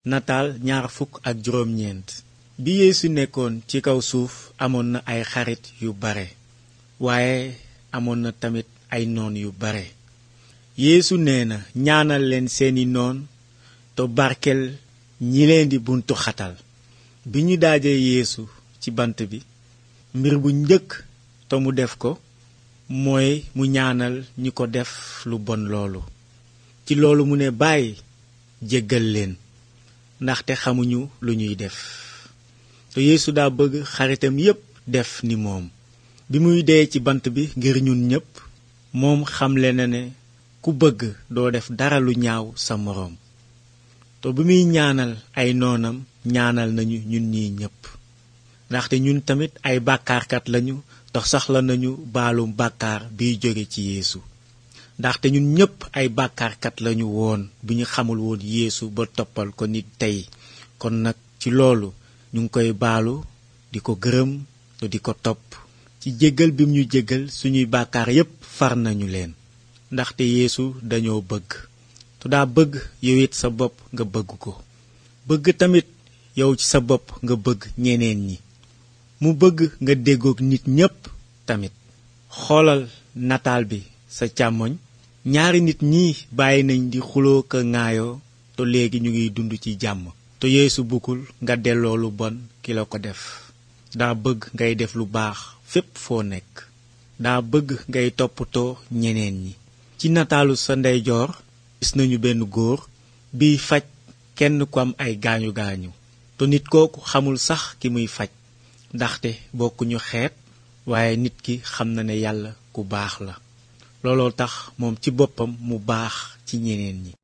nataal ñaar fukk ak juróom ñeent bi yeesu nekkoon ci kaw suuf amoon na ay xarit yu bare waaye amoon na tamit ay noon yu bare yeesu nee na ñaanal leen seeni noon te barkel ñi leen di buntu xatal bi ñu daajee yeesu ci bant bi mbir bu njëkk te mu def ko mooy mu ñaanal ñi ko def lu bon loolu ci loolu mu ne bàyyi jéggal leen ndaxte xamuñu lu ñuy def te yeesu daa bëgg xaritam yépp def ni moom bi muy dee ci bant bi ngir ñun ñépp moom xamle na ne ku bëgg doo def dara lu ñaaw sa moroom te bi muy ñaanal ay noonam ñaanal nañu ñun ñi ñépp ndaxte ñun tamit ay bàkkaarkat lañu te soxla nañu baalum bàkkaar biy jóge ci yeesu ndaxte ñun ñépp ay bàkkaarkat lañu woon bi ñu xamul woon yeesu ba toppal ko nit tey kon nag ci loolu ñu ngi koy baalu di ko gërëm te di ko topp ci jéggal bim ñu jéggal suñuy bàkkaar yépp far nañu leen ndaxte yeesu dañoo bëgg te daa bëgg yow it sa bopp nga bëgg ko bëgg tamit yow ci sa bopp nga bëgg ñeneen ñi mu bëgg nga déggook nit ñépp tamit xoolal nataal bi sa càmmoñ ñaari nit ñi bàyyi nañ di xuloo ka ŋaayoo te léegi ñu ngi dund ci jàmm te yeesu buggul nga delloo lu bon ki la ko def daa bëgg ngay def lu baax fépp foo nekk daa bëgg ngay toppatoo ñeneen ñi ci nataalu sa ndeyjoor gis nañu benn góor biy faj kenn ku am ay gaañu gaañu te nit kooku xamul sax ki muy faj ndaxte bokkuñu xeet waaye nit ki xam na ne yàlla ku baax la looloo tax moom ci boppam mu baax ci ñeneen ñi